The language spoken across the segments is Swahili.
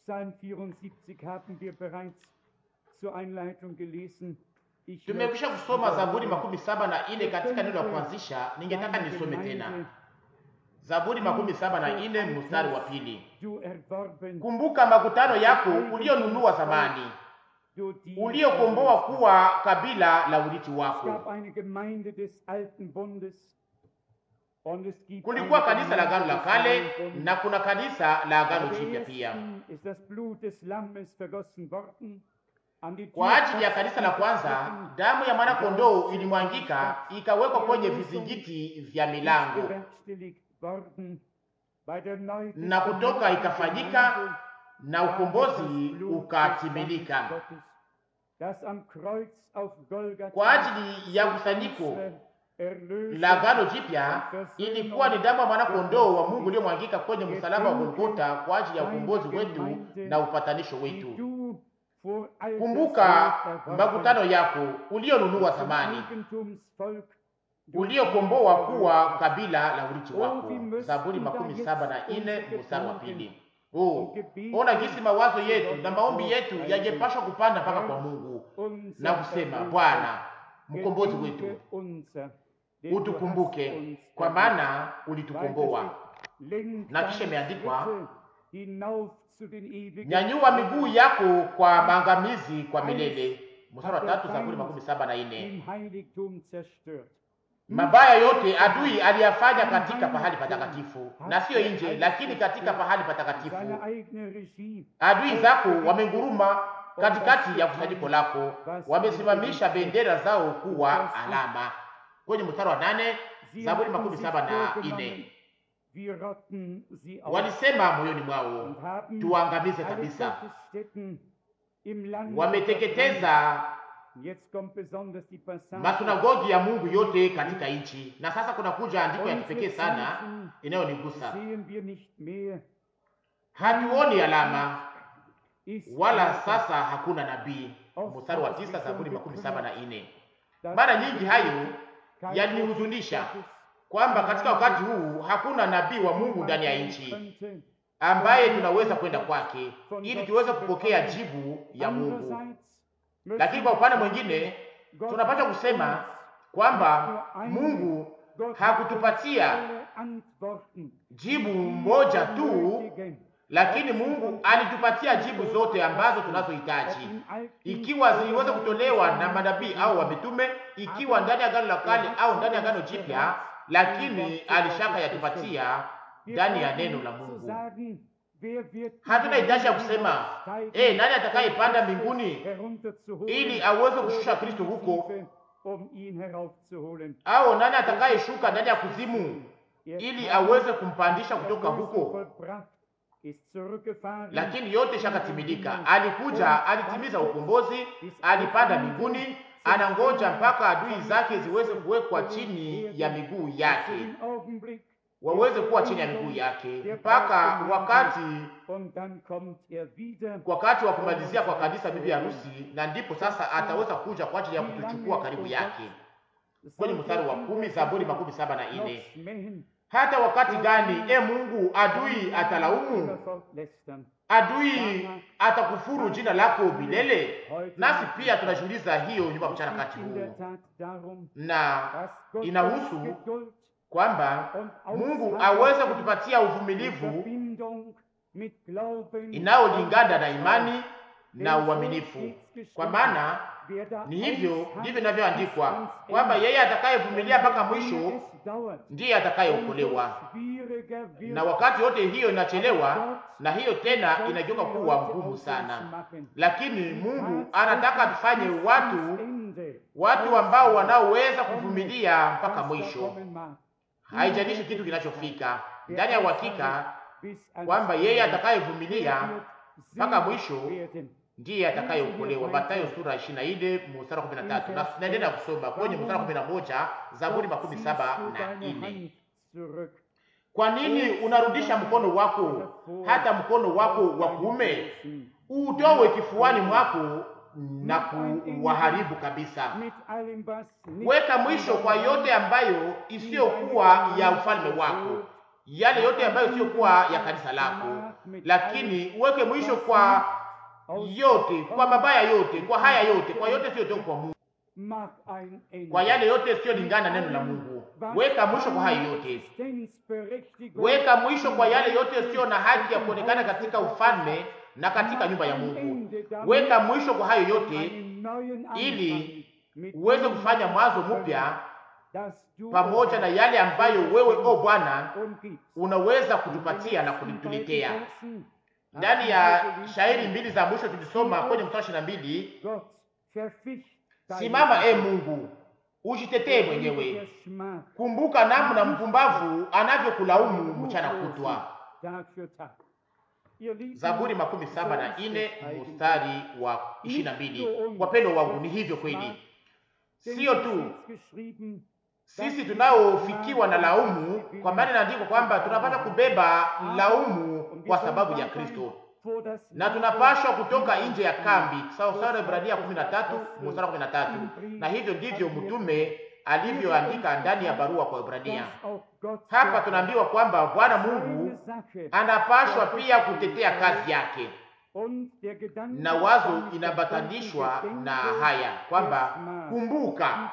Psalm 74 haben wir bereits zur Einleitung gelesen. Ich Tumekwisha möchte kusoma Zaburi wiederholen. makumi saba na ine katika neno la kuanzisha. Ningetaka Deine nisome Gemeinde, tena Zaburi makumi saba na ine mstari wa pili. Du erworben, Kumbuka makutano yako ulionunua zamani, du die uliokomboa kuwa kabila la urithi Es wako. gab eine Gemeinde des alten Bundes und es gibt Kulikuwa eine kanisa la agano la Gemeinde des kale neuen Bundes. na kuna kanisa la agano Bei der jipya pia. ersten ist das Blut des Lammes vergossen worden. An die Kwa ajili ya Türpfosten kanisa la kwanza, geschnitten, damu ya mwana kondoo ilimwangika ikawekwa kwenye vizingiti vya ist milango, bewerkstelligt worden. Bei der Neubestimmung na kutoka der ikafanyika Gemeinde na war es ukombozi das Blut des ukatimilika. Lammes Gottes, das am Kreuz auf Golgatha Kwa ajili ya kusanyiko unsere Erlösung la agano jipya ilikuwa ni damu ya mwana kondoo wa Mungu iliyomwangika kwenye msalaba wa Golgotha kwa ajili ya ukombozi wetu na upatanisho die wetu. du vor alter Kumbuka Zeit erworben makutano yako ulionunua zum zamani, Eigentumsvolk du uliokomboa Volk kuwa kabila la urithi Oh, wako. wie müssten Zaburi da makumi jetzt saba na ine unsere mstari wa Gedanken pili. Oh, und Gebete ona jinsi mawazo yetu Gott na maombi yetu aufsteigen. yangepashwa kupanda mpaka kwa Mungu unser na kusema, Erlöser, Bwana mkombozi gedenke wetu, unser, denn du hast utukumbuke, uns kwa erlöst. maana ulitukomboa. Weiter steht, lenk Na kisha deine imeandikwa, Schritte hinauf zu den ewigen Nyanyua miguu yako kwa maangamizi kwa milele. Mstari wa tatu, Zaburi makumi saba na ine. im Heiligtum zerstört. Mabaya yote adui aliyafanya katika pahali patakatifu, na siyo nje, lakini katika pahali Seine patakatifu. eigene Regie Adui zako wamenguruma katikati ya kusanyiko lako, wamesimamisha bendera zao kuwa alama. Kwenye mstari wa nane, Sie Zaburi hatten makumi sich saba na vorgenommen, ine, wir rotten sie aus walisema moyoni mwao, und haben tuangamize alle kabisa. Gottesstätten im Land Wameteketeza Jetzt kommt besonders die Passage. masunagogi ya Mungu yote katika nchi. Na sasa kuna kuja andiko ya Unsere kipekee sana Zeichen inayonigusa. sehen wir nicht mehr. Hatuoni alama Ist wala sasa hakuna nabii. Mstari wa tisa Zaburi makumi saba na ine. das Mara nyingi hayo kein yalinihuzunisha Gottes kwamba katika wakati huu hakuna nabii wa Mungu ndani ya nchi könnte. ambaye tunaweza kwenda kwake ili tuweze kupokea jibu ya Mungu. Andererseits Lakini kwa upande mwingine tunapata kusema kwamba Mungu Gott hakutupatia alle Antworten jibu moja tu, benötigen. lakini Mungu alitupatia jibu zote ambazo tunazohitaji, ikiwa ziliweza kutolewa na manabii au wamitume, ikiwa ndani ya agano la kale au ndani ya agano jipya, lakini alishaka yatupatia ndani ya neno la Mungu. Hatuna hitaji ya kusema eh, nani atakayepanda mbinguni ili aweze kushusha Kristo huko, au nani atakayeshuka ndani ya kuzimu ili aweze kumpandisha kutoka huko. Lakini yote shakatimilika. Alikuja, alitimiza ukombozi, alipanda mbinguni, anangoja mpaka adui zake ziweze kuwekwa chini ya miguu yake, waweze kuwa chini ya miguu yake mpaka wakati wakati wa kumalizia kwa kanisa bibi harusi, na ndipo sasa ataweza kuja kwa ajili ya kutuchukua karibu yake. Kwenye mstari wa kumi Zaburi makumi saba na ine hata wakati gani, e Mungu, adui atalaumu? Adui atakufuru jina lako milele? Nasi pia tunajiuliza hiyo nyuma mchana kati huu, na inahusu kwamba Mungu aweze kutupatia uvumilivu inayolingana na imani na uaminifu, kwa maana ni hivyo ndivyo inavyoandikwa kwamba yeye atakayevumilia mpaka mwisho ndiye atakayeokolewa. Na wakati yote hiyo inachelewa, na hiyo tena inageuka kuwa ngumu sana, lakini Mungu anataka tufanye watu watu ambao wanaoweza kuvumilia mpaka mwisho, haijalishi kitu kinachofika, ndani ya uhakika kwamba yeye atakayevumilia mpaka mwisho ndiye atakayeokolewa. Mathayo sura 24 mstari wa 13. Na tunaendelea kusoma kwenye mstari wa 11 Zaburi makumi saba na nne. Kwa nini unarudisha mkono wako hata mkono wako wa kuume utowe kifuani mwako na kuwaharibu kabisa? Weka mwisho kwa yote ambayo isiyokuwa ya ufalme wako, yale yote ambayo siyokuwa ya kanisa lako, lakini uweke mwisho kwa yote, kwa mabaya yote, kwa haya yote, kwa yote siyotoka kwa Mungu, kwa yale yote siyolingana na neno la Mungu. Weka mwisho kwa hayo yote, weka mwisho kwa yale yote sio na haki ya kuonekana katika ufalme na katika nyumba ya Mungu. Weka mwisho kwa hayo yote ili uweze kufanya mwanzo mpya pamoja na yale ambayo wewe o Bwana unaweza kutupatia na kutuletea. Ndani ya shairi mbili za mwisho tulisoma kwenye mstari ishirini na mbili simama e Mungu, ujitetee mwenyewe, kumbuka namna mpumbavu anavyokulaumu mchana kutwa. Zaburi makumi saba na ine mstari wa ishirini na mbili. Wapendwa wangu, ni hivyo kweli, sio tu sisi tunaofikiwa na laumu, kwa maana inaandikwa kwamba tunapaswa kubeba laumu kwa sababu ya Kristo, na tunapaswa kutoka nje ya kambi, sawa sawa Ibrania 13 mstari 13. Na hivyo ndivyo mtume alivyoandika ndani ya barua kwa Ibrania. Hapa tunaambiwa kwamba Bwana Mungu anapashwa pia kutetea kazi yake, na wazo inabatanishwa na haya kwamba kumbuka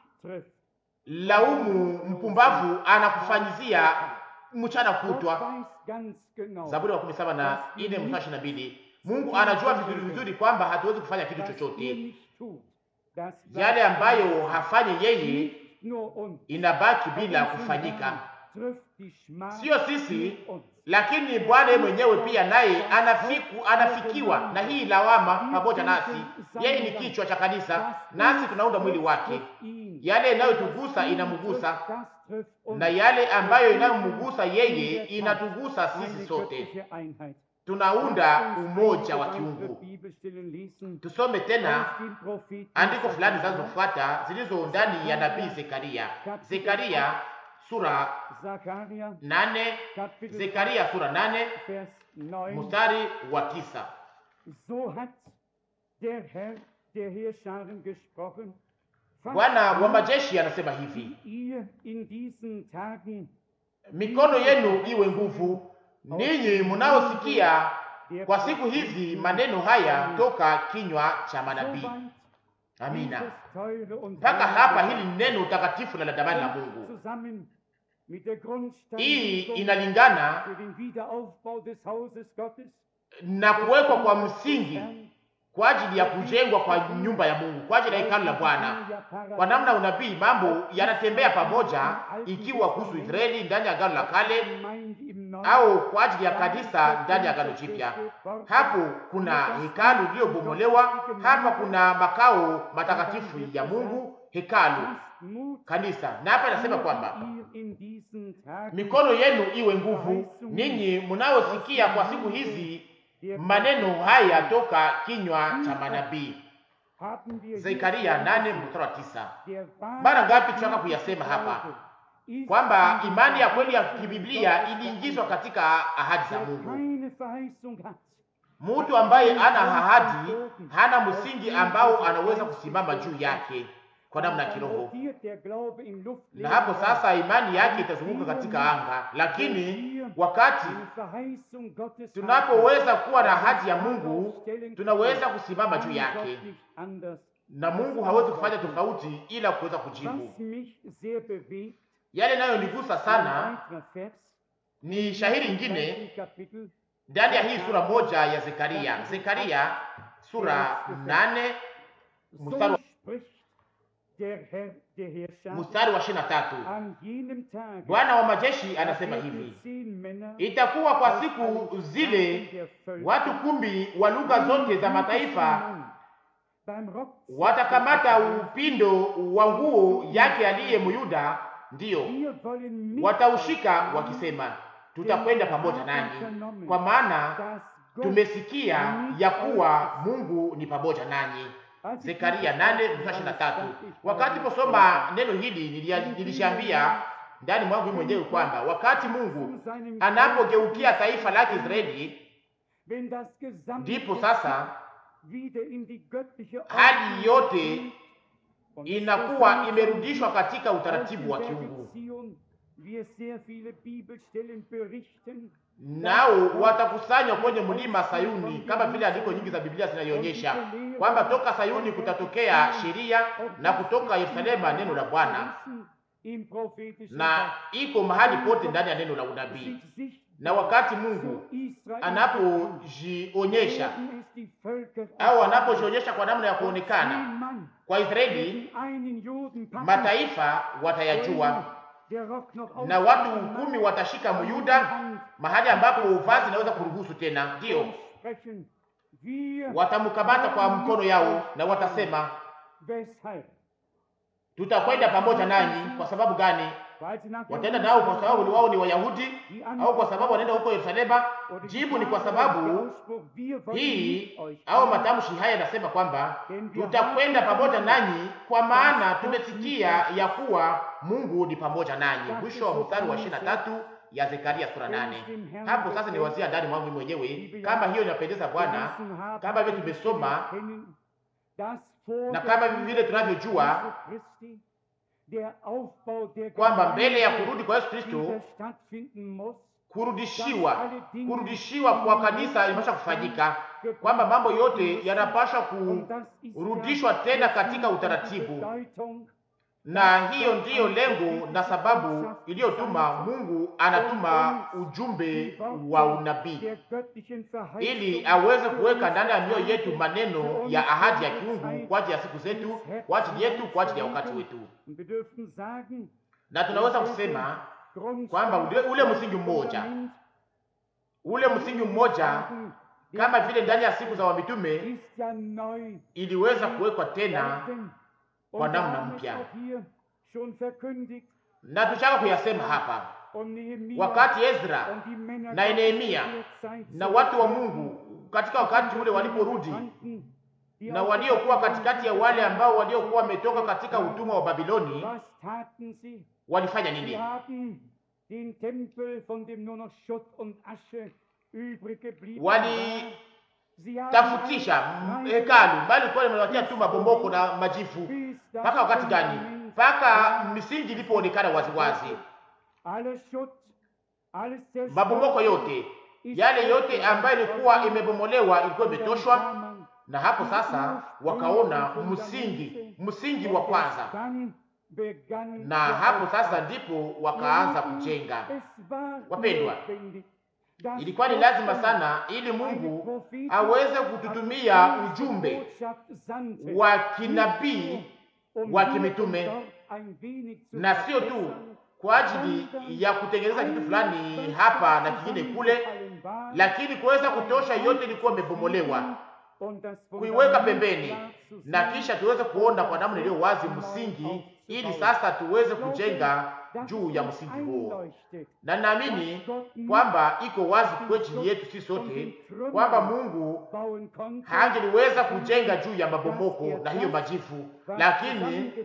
laumu mpumbavu anakufanyizia mchana kutwa. Zaburi wa kumi saba na ine mstari ishirini na mbili. Mungu anajua vizuri vizuri kwamba hatuwezi kufanya kitu chochote. Yale ambayo hafanye yeye inabaki bila kufanyika, sio sisi, lakini Bwana yeye mwenyewe pia naye anafiku, anafikiwa na hii lawama pamoja nasi. Yeye ni kichwa cha kanisa, nasi tunaunda mwili wake. Yale inayotugusa inamgusa, na yale ambayo inayomgusa yeye inatugusa sisi sote, tunaunda umoja wa kiungu. Tusome tena andiko fulani zinazofuata zilizo ndani ya nabii Zekaria. Zekaria sura nane. Zekaria sura nane mstari wa tisa. Bwana wa majeshi anasema hivi, mikono yenu iwe nguvu, ninyi mnaosikia kwa siku hizi maneno haya toka kinywa cha manabii. Amina. Mpaka hapa hili ni neno takatifu na la damani la Mungu. Hii inalingana na kuwekwa kwa msingi kwa ajili ya kujengwa kwa nyumba ya Mungu, kwa ajili ya hekalu la Bwana. Kwa namna unabii, mambo yanatembea pamoja, ikiwa kuhusu Israeli ndani ya agano la kale au kwa ajili ya kanisa ndani ya agano jipya. Hapo kuna hekalu iliyobomolewa, hapa kuna makao matakatifu ya Mungu, hekalu, kanisa. Na hapa inasema kwamba mikono yenu iwe nguvu, ninyi mnaosikia kwa siku hizi maneno haya toka kinywa cha manabii. Zekaria nane mstari wa tisa. Mara ngapi tunataka kuyasema hapa kwamba imani ya kweli ya kibiblia iliingizwa katika ahadi za Mungu. Mtu ambaye ana ahadi hana msingi ambao anaweza kusimama juu yake kwa namna ya kiroho, na hapo sasa imani yake itazunguka katika anga. Lakini wakati tunapoweza kuwa na ahadi ya Mungu, tunaweza kusimama juu yake, na Mungu hawezi kufanya tofauti ila kuweza kujibu. Yale nayo nigusa sana ni shahiri ingine ndani ya hii sura moja ya Zekaria, Zekaria sura nane mstari mstari wa ishirini na tatu. Bwana wa majeshi anasema hivi, itakuwa kwa siku zile watu kumi wa lugha zote za mataifa watakamata upindo wa nguo yake aliye Myuda, ndiyo wataushika wakisema, tutakwenda pamoja nanyi, kwa maana tumesikia ya kuwa Mungu ni pamoja nanyi. Zekaria nane mstari ishirini na tatu. Wakati posoma neno hili nilishambia ndani mwangu mwenyewe kwamba wakati Mungu anapogeukia taifa lake Israeli, ndipo sasa hali yote inakuwa imerudishwa katika utaratibu wa kiungu. wir sehr viele Bibelstellen berichten, nao watakusanywa kwenye mlima Sayuni, kama vile andiko nyingi za Biblia zinaionyesha kwamba toka Sayuni kutatokea sheria na kutoka Yerusalema neno la Bwana, im prophetischen na iko mahali pote ndani ya neno la unabii. sich sichtbar Na wakati Mungu zu Israel anapojionyesha werden es die Völker au anapojionyesha kwa namna ya kuonekana Zehn Mann kwa Israeli, werden einen Juden packen, mataifa watayajua der Rock noch na watu ausgezogen kumi hat, watashika Myuda mahali ambapo vazi inaweza kuruhusu tena, ndiyo sprechen wir watamkamata kwa mkono yao na watasema, weshalb tutakwenda pamoja nanyi. Kwa sababu gani? weil sie nach Wataenda nao kwa sababu ni wao ni Wayahudi Die au kwa sababu wanaenda huko Yerusalema? Oder die Jibu ni kwa Frage, sababu der Ausspruch, wir wollen hii mit euch au gehen. matamshi haya yanasema kwamba tutakwenda pamoja nanyi, kwa maana tumesikia ya kuwa Mungu ni pamoja nanyi. Mwisho wa mstari wa ishirini na tatu ya Zekaria sura nane. Hapo sasa niwazia ndani mwangu mwenyewe kama hiyo inapendeza Bwana, Gelesen haben, kama vile tumesoma kennen, dass vor na der kama vile tunavyojua Jesu Christi der Aufbau der kwamba mbele ya Gemeinde kurudi kwa Yesu Kristo wieder stattfinden muss, kurudishiwa kurudishiwa kwa kanisa inapaswa kufanyika, kwamba mambo yote yanapaswa und das ist kurudishwa tena katika die utaratibu, Bedeutung, na hiyo ndiyo lengo na sababu iliyotuma Mungu anatuma ujumbe wa unabii der göttlichen ili Verheißung aweze kuweka ndani ya mioyo yetu maneno ya ahadi ya kiungu kwa ajili ya siku zetu, kwa ajili yetu, kwa ajili ya wakati wetu. Und wir dürfen sagen, Na tunaweza kusema kwamba ule, ule msingi mmoja ule msingi mmoja kama vile ndani ya siku za wamitume ist ja neu iliweza kuwekwa tena werden. kwa Und namna wir haben es mpya. auch hier schon verkündigt. na tushaka kuyasema hapa Und Nehemia wakati Ezra und die Männer na Nehemia Gottes der Zeit na watu wa Mungu katika wakati ule waliporudi kannten, die na aus waliokuwa der katikati ya wale ambao waliokuwa wametoka katika utumwa wa Babiloni Was taten sie? walifanya Sie nini? haben den Tempel, von dem nur noch Schutt und Asche übrig geblieben Wali- war. Sie haben tafutisha alles hekalu bali ilikuwa limewatia tu mabomboko na majifu. bis das Mpaka wakati gani? Fundament Mpaka misingi ilipoonekana waziwazi, alles Schutt, alles zerstört mabomoko yote yale yote ambayo ilikuwa imebomolewa ilikuwa imetoshwa, na hapo sasa wakaona msingi, msingi wa kwanza, na hapo sasa ndipo wakaanza kujenga. Wapendwa, Ilikuwa ni lazima sana ili Mungu aweze kututumia ujumbe wa kinabii wa kimitume, na sio tu kwa ajili ya kutengeneza kitu fulani hapa na kingine kule, lakini kuweza kutosha yote ilikuwa imebomolewa, kuiweka pembeni, na kisha tuweze kuona kwa namna iliyo wazi msingi, ili sasa tuweze kujenga juu ya msingi huo. Na naamini kwamba iko wazi kwa ajili yetu sisi sote kwamba Mungu hangeliweza kujenga juu ya mabomoko na hiyo majifu, lakini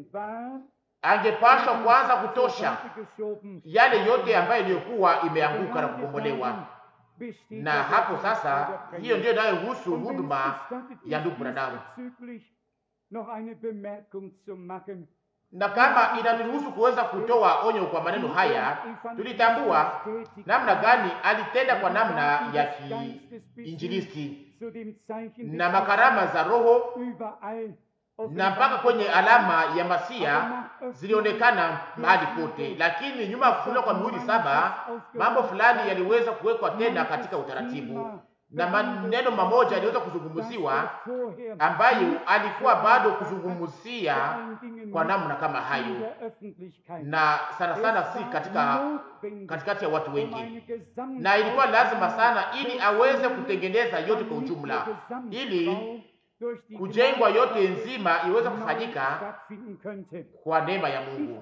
angepashwa kwanza kutosha yale yote ambayo iliyokuwa imeanguka na kubomolewa. Na hapo sasa, hiyo ndiyo inayohusu huduma ya ndugu Branham. Na kama inaniruhusu kuweza kutoa onyo kwa maneno haya, tulitambua namna gani alitenda kwa namna ya kiinjilisti na makarama za Roho na mpaka kwenye alama ya Masia zilionekana mahali pote, lakini nyuma ya kufunuliwa kwa mihuri saba mambo fulani yaliweza kuwekwa tena katika utaratibu, na maneno mamoja yaliweza kuzungumziwa ambayo alikuwa bado kuzungumzia kwa namna kama hayo, na sana sana si katika katikati ya watu wengi, na ilikuwa lazima sana ili aweze kutengeneza yote kwa ujumla ili kujengwa yote nzima iweze kufanyika kwa neema ya Mungu.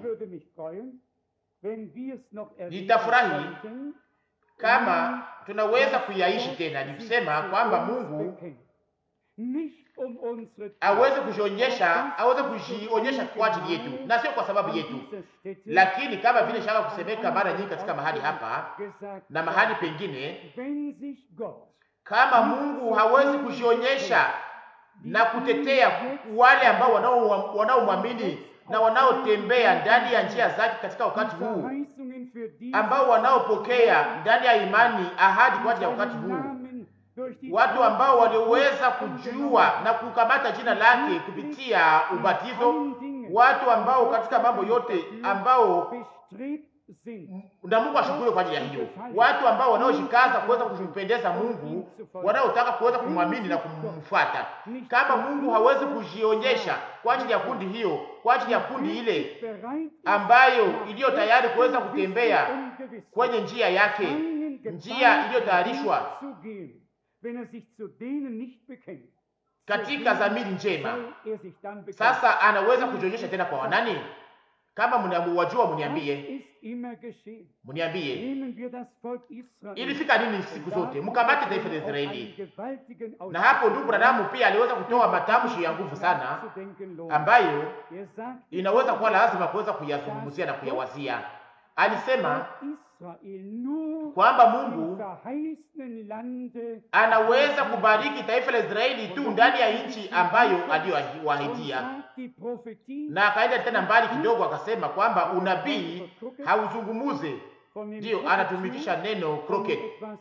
Nitafurahi kama tunaweza kuyaishi tena, ni kusema kwamba Mungu aweze kujionyesha, aweze kujionyesha kwa ajili yetu na sio kwa sababu yetu, lakini kama vile shaka kusemeka mara nyingi katika mahali hapa na mahali pengine, kama Mungu hawezi kujionyesha na kutetea wale ambao wanaomwamini na wanaotembea ndani ya njia zake katika wakati huu, ambao wanaopokea ndani ya imani ahadi kwa ajili ya wakati huu, watu ambao waliweza kujua na kukamata jina lake kupitia ubatizo, watu ambao katika mambo yote ambao na Mungu ashukuriwe kwa ajili ya hiyo, watu ambao wanaojikaza kuweza kumpendeza Mungu, wanaotaka kuweza kumwamini na kumfuata. Kama Mungu hawezi kujionyesha kwa ajili ya kundi hiyo, kwa ajili ya kundi ile ambayo iliyo tayari kuweza kutembea kwenye njia yake, njia iliyotayarishwa katika dhamiri njema, sasa anaweza kujionyesha tena kwa wanani? Kama mnawajua mniambie, mniambie ilifika nini siku zote mkamate taifa la Israeli. Na hapo ndugu Bradamu pia aliweza kutoa matamshi ya nguvu sana, ambayo inaweza kuwa lazima kuweza kuyazungumzia na kuyawazia. Alisema kwamba Mungu anaweza kubariki taifa la Israeli tu ndani ya nchi ambayo aliyowahidia, na akaenda tena mbali kidogo, akasema kwamba unabii hauzungumuze, ndiyo anatumikisha neno crooked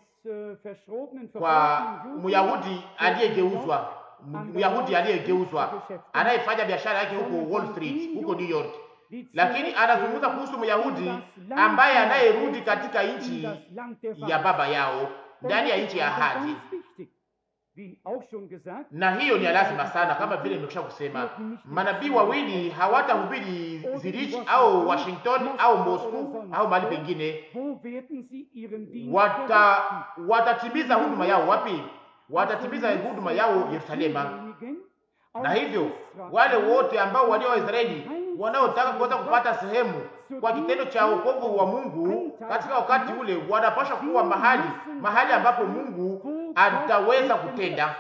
kwa Myahudi aliyegeuzwa, Myahudi aliyegeuzwa anayefanya biashara yake huko Wall Street, huko New York lakini anazungumza kuhusu Myahudi ambaye anayerudi katika nchi ya baba yao ndani ya nchi ya ahadi, na hiyo ni lazima sana. Kama vile nimekwisha kusema, manabii wawili hawatahubiri Zurich au Washington au Moscow au mahali pengine. Wata watatimiza huduma yao wapi? Watatimiza huduma yao Yerusalema. Na hivyo wale wote ambao walio Waisraeli wanaotaka kuweza kupata sehemu kwa kitendo cha wokovu wa Mungu katika wakati ule, wanapaswa kuwa mahali mahali ambapo Mungu ataweza kutenda,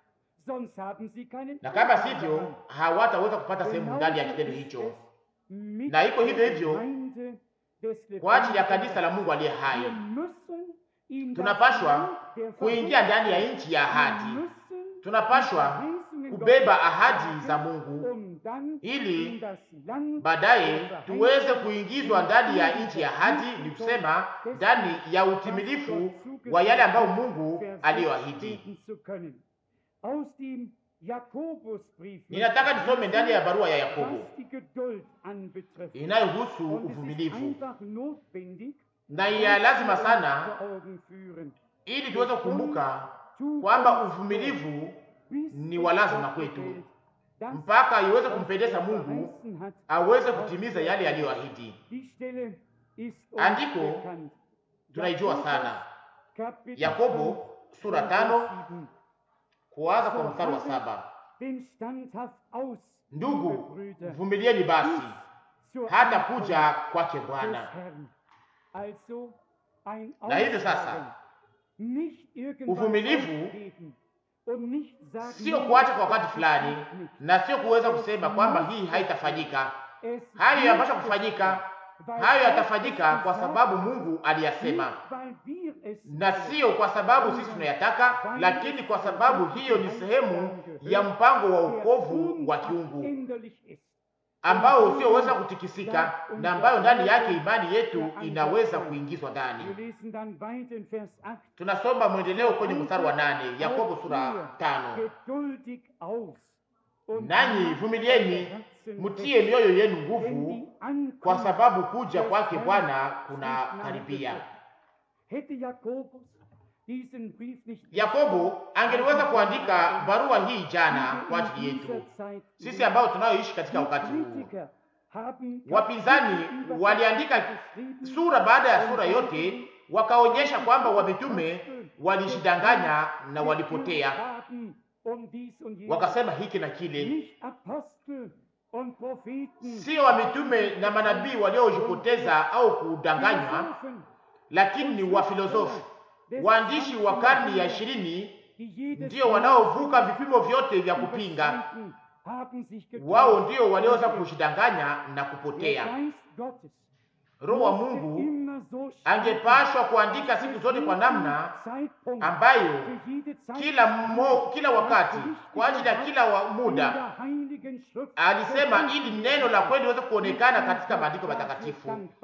na kama sivyo hawataweza kupata sehemu ndani ya kitendo hicho. Na iko hivyo hivyo kwa ajili ya kanisa la Mungu aliye hai, tunapashwa kuingia ndani ya nchi ya ahadi, tunapashwa kubeba ahadi za Mungu ili baadaye tuweze kuingizwa ndani ya nchi ya ahadi, ni kusema ndani ya utimilifu wa yale ambayo Mungu aliyoahidi. Ninataka nisome ndani ya barua ya Yakobo inayohusu uvumilivu, na ya lazima sana, ili tuweze kukumbuka kwamba uvumilivu ni wa lazima kwetu mpaka iweze kumpendeza Mungu aweze kutimiza yale aliyoahidi. Andiko tunaijua sana, Yakobo sura tano kuanza kwa mstari wa saba ndugu, vumilieni basi hata kuja kwake Bwana. Na hivyo sasa uvumilivu sio kuacha kwa wakati fulani, na sio kuweza kusema kwamba hii haitafanyika. Hayo yanapaswa kufanyika, hayo yatafanyika kwa sababu Mungu aliyasema, na sio kwa sababu sisi tunayataka, lakini kwa sababu hiyo ni sehemu ya mpango wa wokovu wa kiungu ambao usioweza kutikisika na ambayo ndani yake imani yetu inaweza kuingizwa ndani. Tunasoma mwendeleo kwenye mstari wa nane, Yakobo sura tano. Nanyi vumilieni, mtie mioyo yenu nguvu, kwa sababu kuja kwake Bwana kuna karibia. Yakobo angeliweza kuandika barua hii jana kwa ajili yetu sisi ambao tunayoishi katika wakati huu. Wapinzani waliandika sura baada ya sura yote, wakaonyesha kwamba wamitume walishidanganya na walipotea, wakasema hiki na kile. Sio wamitume na manabii waliojipoteza au kudanganywa, lakini ni wafilosofi waandishi wa karni ya ishirini ndio wanaovuka vipimo vyote vya kupinga. Wao ndio walioweza kushidanganya na kupotea. Roho wa Mungu angepashwa kuandika siku zote kwa namna ambayo kila mo, kila wakati kwa ajili ya kila wa muda alisema, ili neno la kweli liweze kuonekana katika maandiko matakatifu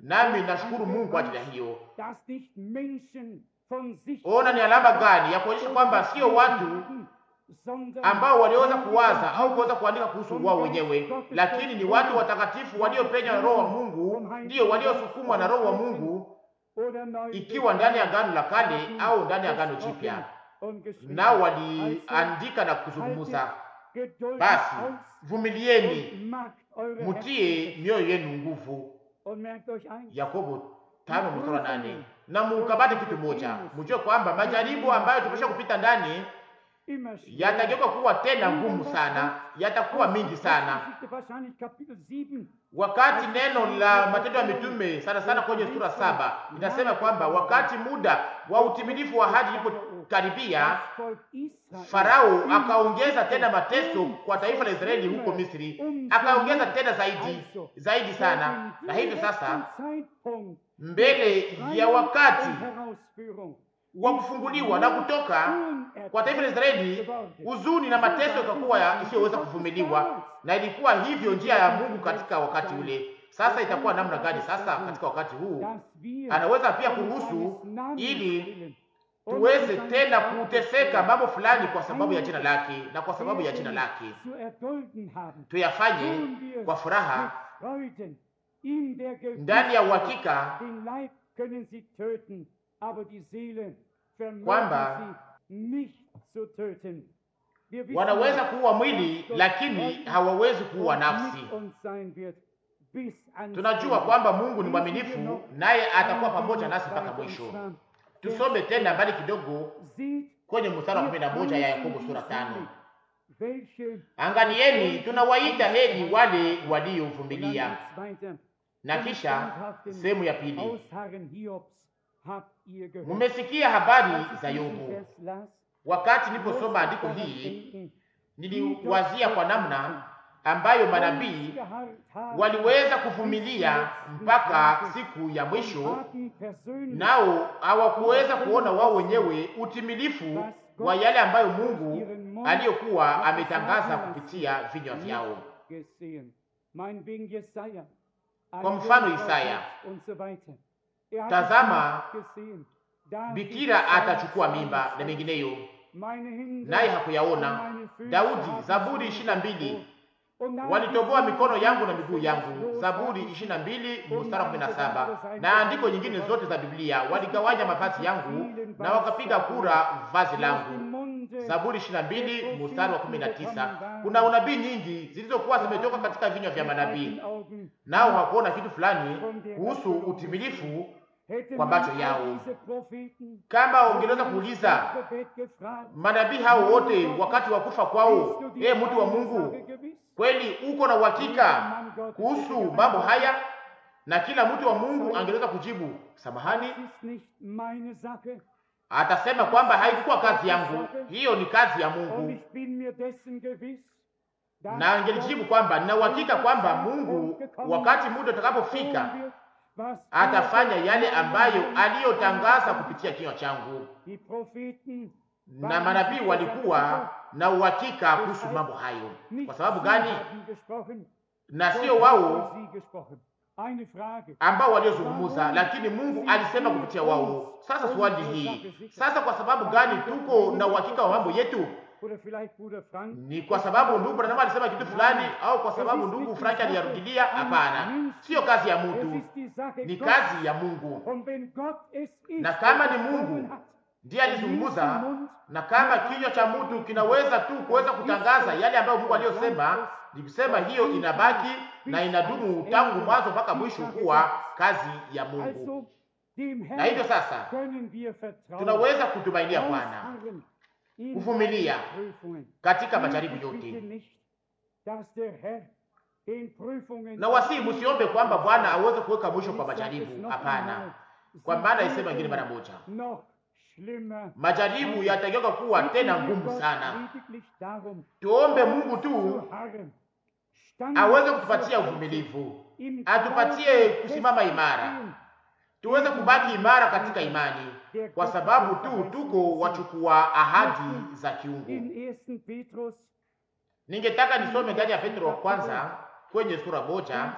nami nashukuru Mungu kwa ajili ya hiyo. dass nicht Menschen von sich Ona ni alama gani ya kuonyesha kwamba sio watu sondern ambao waliweza kuwaza au kuweza kuandika kuhusu wao wenyewe, lakini ni watu watakatifu waliopenya na Roho wa Mungu, ndiyo waliosukumwa na Roho wa Mungu, oder neu ikiwa ndani ya Agano la Kale au ndani ya Agano Jipya, und geschrieben. nao waliandika na kuzungumza. Geduld Basi aus vumilieni, und macht eure mutie Herzen mioyo yenu nguvu. und merkt euch ein, Yakobo tano mstari wa nane. Na mukabate kitu moja, mjue kwamba majaribu ambayo tumesha kupita ndani immer schwerer. yatageuka kuwa tena ngumu sana, yatakuwa mingi sana. Geschichte wahrscheinlich Kapitel 7 Wakati neno la Matendo ya Mitume sana sana kwenye sura saba inasema kwamba wakati muda wa utimilifu wa ahadi ilipokaribia, das Volk Israel Farao akaongeza tena mateso kwa taifa la Israeli huko Misri, akaongeza tena zaidi zaidi sana, na hivyo sasa Zeitpunkt mbele ya wakati der Herausführung wa kufunguliwa na kutoka kwa taifa la Israeli, huzuni na mateso ikakuwa ya isiyoweza kuvumiliwa, na ilikuwa hivyo njia ya Mungu katika wakati ule. Sasa itakuwa namna gani sasa katika wakati huu? dass wir Anaweza pia um kuruhusu seines Namens ili willen und tuweze um tena seines kuteseka mambo fulani kwa sababu ya jina lake na kwa sababu ya jina lake, zu erdulden haben. tuyafanye Tun wir kwa furaha mit Freuden. In der ndani ya Gewissheit, uhakika den Leib können sie töten, aber die Seele vermögen Kwamba sie nicht zu töten. Wir wissen, wanaweza kuua dass mwili Gott lakini treu hawawezi kuua und nafsi. mit uns sein wird bis ans Tunajua Ende. kwamba Mungu ni Lesen wir mwaminifu, noch naye atakuwa einmal pamoja nasi mpaka weiter, mwisho. und zwar, Tusome tena mbali kidogo Seht, kwenye mstari wa ihr kumi na moja ya Weisen Yakobo sura tano. Israel, welche Angalieni, tunawaita heri wale und waliovumilia. dann geht's weiter. Na kisha sehemu ya pili, Ausharren Hiobs habt ihr gehört. mumesikia habari Als ich za diesen Yobu. Vers las, Wakati musste niliposoma ich andiko daran hii, denken, niliwazia kwa namna ambayo manabii ausgeharrt haben, waliweza kuvumilia mpaka siku ya mwisho, haben persönlich nao hawakuweza kuona wao wenyewe utimilifu wa yale ambayo Mungu aliyokuwa ametangaza kupitia vinywa vyao. gesehen. Meinetwegen Jesaja, Kwa mfano Andrea Isaya, und so weiter. Er hat Tazama, es nicht gesehen. David Bikira sagt, atachukua mimba na mengineyo, meine Hände naye und hakuyaona. meine Füße Daudi, haben Zaburi sie ishirini na mbili gesehen. Und dann walitoboa die mikono yangu na Sonne miguu yangu. los Zaburi haben ishirini na mbili mstari wa kumi na saba na andiko nyingine zote za Biblia. Waligawanya mavazi yangu na wakapiga kura vazi aus langu. dem Munde Zaburi ishirini na mbili mstari wa kumi na tisa. Kuna unabii nyingi zilizokuwa zimetoka katika vinywa vya manabii, Augen nao hawakuona kitu fulani kuhusu utimilifu hätte kwa man macho all yao. diese Propheten Kama ungeweza kuuliza Gebet gefragt, manabii hao wote wakati wa kufa kwao, ee mtu wa Mungu, kweli uko na uhakika kuhusu mambo haya? Na kila mtu wa Mungu angeweza kujibu samahani, Das ist nicht meine Sache atasema kwamba haikuwa kazi yangu, hiyo ni kazi ya und Mungu. ich bin mir dessen gewiss, dass Na angelijibu kwamba nina uhakika kwamba Mungu wakati muda utakapofika tun wird, was atafanya yale ambayo aliyotangaza kupitia kinywa changu. die Propheten Na manabii walikuwa na uhakika kuhusu mambo hayo. nicht Kwa sababu sie gani? haben gesprochen, Na sio Gott wao hat sie gesprochen. Eine Frage. ambao waliozungumza, lakini Mungu alisema kupitia wao. Sasa swali hii sasa, kwa sababu gani tuko na uhakika wa mambo yetu? Oder vielleicht Bruder Frank. Ni kwa sababu ndugu Branham alisema kitu fulani, au kwa sababu ndugu Frank aliyarudilia? Hapana, sio kazi ya Es mtu, ist die Sache ni Gottes. kazi ya Mungu. Und wenn Gott es ist, Na kama der ni Mungu gesprochen hat, Ndiye alizungumza, na kama kinywa cha mtu kinaweza tu kuweza kutangaza yale ambayo Mungu aliyosema, ni kusema hiyo inabaki na inadumu tangu mwanzo mpaka mwisho kuwa kazi ya Mungu. Also, dem Na hivyo Herrn sasa können wir vertrauen. tunaweza kutumainia Bwana Ausharren in kuvumilia allen Prüfungen. katika majaribu Bitte yote, nicht, dass der Herr den Prüfungen na wasi msiombe kwamba Bwana aweze kuweka mwisho kwa majaribu. Hapana, kwa maana isema ingine mara moja, noch schlimmer. majaribu yatageuka kuwa tena ngumu sana. Lediglich darum, Tuombe Mungu tu zu harren, stand aweze kutupatia uvumilivu, im atupatie Glauben kusimama imara, feststehen, tuweze kubaki imara katika imani, kwa sababu tu tuko wachukua ahadi za kiungu. In 1. Petrus Ningetaka nisome ndani ya Petro wa kwanza kwenye sura moja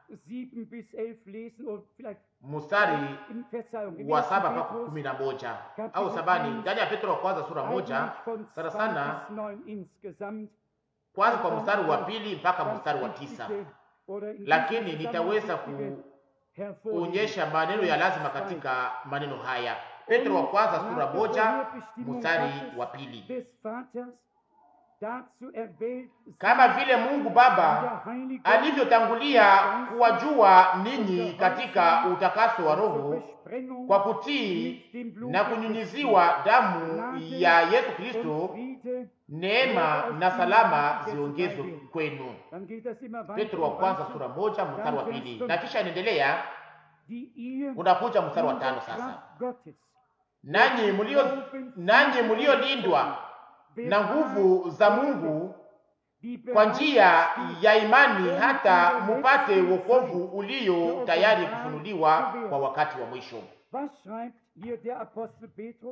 7 bis 11 lesen oder vielleicht mstari in Verzeihung, im wa ersten saba mpaka Petrus, kumi na moja au sabani ndani ya Petro wa kwanza sura moja eigentlich von sana 2 sana bis 9 insgesamt. kwanza kwa mstari wa pili mpaka ganz mstari wa wichtige tisa oder in diesem lakini Zusammenhang nitaweza wichtige hervorheben. kuonyesha maneno ya lazima katika maneno haya. Petro wa kwanza sura Nach der moja Vorherbestimmung mstari Gottes wa pili. des Vaters dazu erwählt Kama vile Mungu Baba der Heilige alivyotangulia kuwajua ninyi katika utakaso wa Roho Besprengung kwa kutii mit dem Blut na kunyunyiziwa damu ya Yesu und Kristo, Friede, neema na salama ziongezwe kwenu. dann geht das immer weiter Petro wa und kwanza weiter, sura moja mstari wa pili, na kisha inaendelea, die ihr unakuja mstari wa in der tano sasa. Kraft Gottes Nanyi mlio nanyi mliolindwa na nguvu za Mungu die kwa njia bereit ya imani hata mupate wokovu ulio tayari kufunuliwa kwa wakati wa mwisho. Was schreibt hier der Apostel Petrus?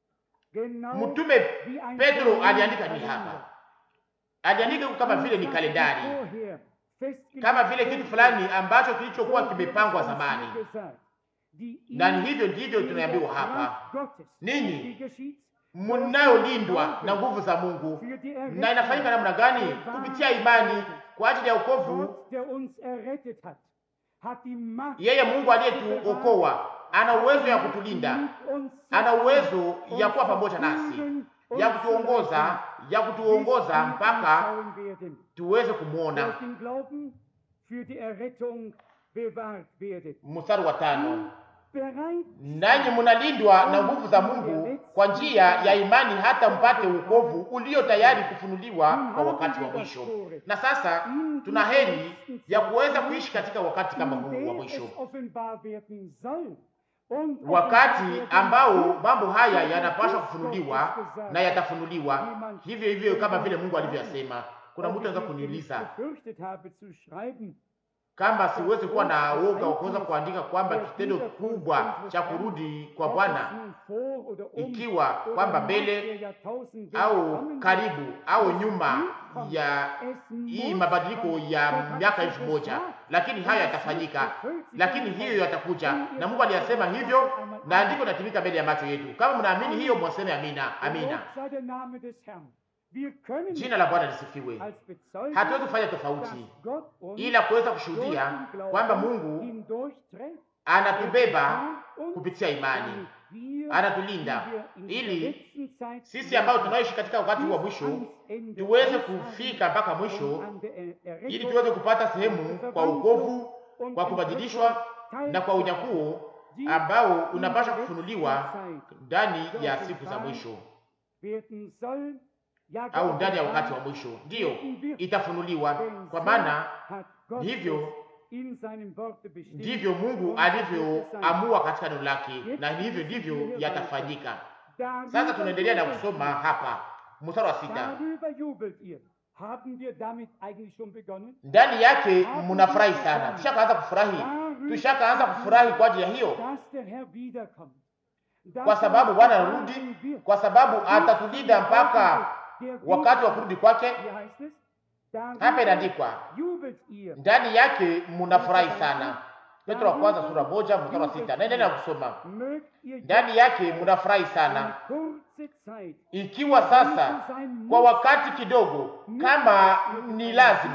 Genau Mtume wie ein Petro aliandika ni Kalender. hapa, aliandika kama vile ni kalendari, Vorher festgelegt kama vile kitu wurde, fulani ambacho kilichokuwa so wird kimepangwa es uns zamani. hier gesagt, die Na ni ihr hivyo ndivyo in der tunaambiwa hapa, Kraft Gottes, ninyi wie geschieht mnayolindwa na nguvu za Mungu. für die Na inafanyika namna gani? Kupitia imani kwa ajili ya wokovu. Gott, der uns errettet hat, hat die Macht, Yeye Mungu aliyetuokoa ana uwezo ya kutulinda, mit uns ana uwezo ya uns kuwa pamoja nasi, verbunden, ya uns kutuongoza, ya kutuongoza bis wir mpaka ihn schauen werden. tuweze der kumwona. aus dem Glauben für die Errettung bewahrt werdet. Mstari wa tano, Bereit nanyi mnalindwa na nguvu za Mungu kwa njia ya imani hata mpate wokovu ulio tayari kufunuliwa kwa wakati wa mwisho. Na sasa tuna heri ya kuweza kuishi katika wakati kama in huu wa der mwisho, es offenbar werden soll. Und wakati offenbar werden ambao wird, mambo haya so yanapaswa wie kufunuliwa Gott es gesagt na yatafunuliwa Jemand- hivyo hivyo kama vile Mungu alivyosema. Kuna ob mtu anaweza ich nicht kuniuliza gefürchtet habe zu schreiben, kama siwezi kuwa na woga wa kuweza kuandika kwamba kitendo kubwa cha kurudi kwa ob Bwana es nun vor oder um ikiwa oder kwamba nach mbele der Jahrtausendwende au kommen karibu wird, au es nyuma wird kommen. ya Es hii muss mabadiliko kommen. ya Gott hat miaka es elfu moja gesagt. lakini hayo Und es yatafanyika, wird erfüllt sich lakini irgendwann. hiyo yatakuja, Wenn ihr na Mungu das aliyasema sagt, hivyo sagt einmal na Amen. andiko linatimika mbele ya macho yetu. Kama mnaamini hiyo, mwaseme amina. Amina. Gelobt sei der Name des Herrn. Wir können Jina la Bwana lisifiwe. als Bezeugung, Hatuwezi kufanya dass tofauti Gott uns ila kuweza durch kushuhudia den Glauben kwamba Mungu hindurchträgt. anatubeba Er uns, kupitia imani, damit wir, anatulinda die wir in dieser ili letzten Zeit sisi ambao tunaishi katika wakati wa mwisho tuweze kufika mpaka mwisho, ili tuweze kupata sehemu kwa wokovu, kwa kubadilishwa na kwa unyakuo ambao unapaswa kufunuliwa ndani ya siku za mwisho au ndani ya wakati wa mwisho, ndiyo itafunuliwa. Kwa maana hivyo ndivyo Mungu alivyoamua katika neno lake, na hivyo ndivyo yatafanyika. Sasa tunaendelea na kusoma hapa mstari wa sita. Darüber jubelt ihr. Haben wir damit eigentlich schon begonnen? Ndani yake mnafurahi sana. Tushakaanza kufurahi, tushakaanza kufurahi kwa ajili ya hiyo, Dass der Herr wiederkommt. Dass kwa er sababu uns Bwana bewahren anarudi, wird. kwa sababu atatulinda mpaka Der wakati wa kurudi kwake. Wie heißt es? Darüber Hapa inaandikwa jubelt ihr. ndani yake mnafurahi sana. Petro wa kwanza sura moja mstari wa sita. Naendelea kusoma, Mögt ihr ndani yake mnafurahi eine sana, kurze Zeit ikiwa sasa kwa wakati kidogo, kama ni lazima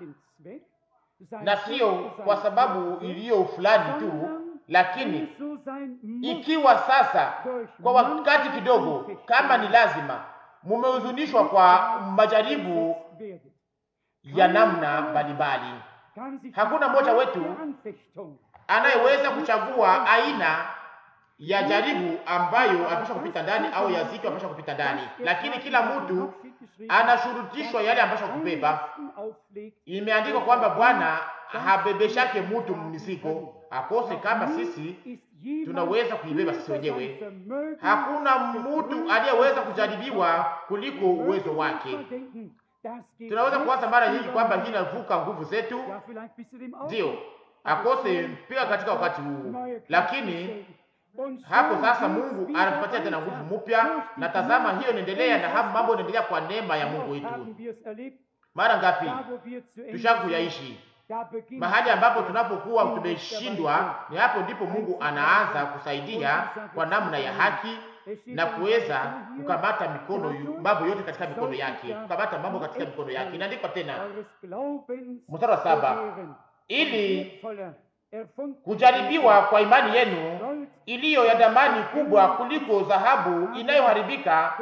na sio kwa sababu iliyo fulani tu, lakini ikiwa sasa kwa wakati kidogo, kama ni lazima, mumehuzunishwa kwa majaribu ya namna mbalimbali. Hakuna mmoja wetu anayeweza kuchagua aina ya jaribu ambayo anapaswa kupita ndani au ya zito anapaswa kupita ndani, lakini kila mtu anashurutishwa yale anapaswa kubeba. Imeandikwa kwamba Bwana habebeshake mtu mzigo akose kama sisi tunaweza kuibeba sisi wenyewe. Hakuna mtu aliyeweza kujaribiwa kuliko uwezo wake. Tunaweza kuwaza mara nyingi kwamba hii inavuka nguvu zetu, ndio akose mpaka katika wakati huu, lakini hapo sasa Mungu anatupatia tena nguvu mpya, na tazama, hiyo inaendelea na hapo mambo inaendelea kwa neema ya Mungu wetu. Mara ngapi tushaka kuyaishi mahali ambapo tunapokuwa tumeshindwa, ni hapo ndipo Mungu anaanza kusaidia kwa namna ya haki na kuweza kukamata mikono mambo yote katika mikono yake, kukamata mambo katika mikono yake. Inaandikwa tena mstari wa saba, ili kujaribiwa kwa imani yenu iliyo ya damani kubwa kuliko dhahabu inayoharibika,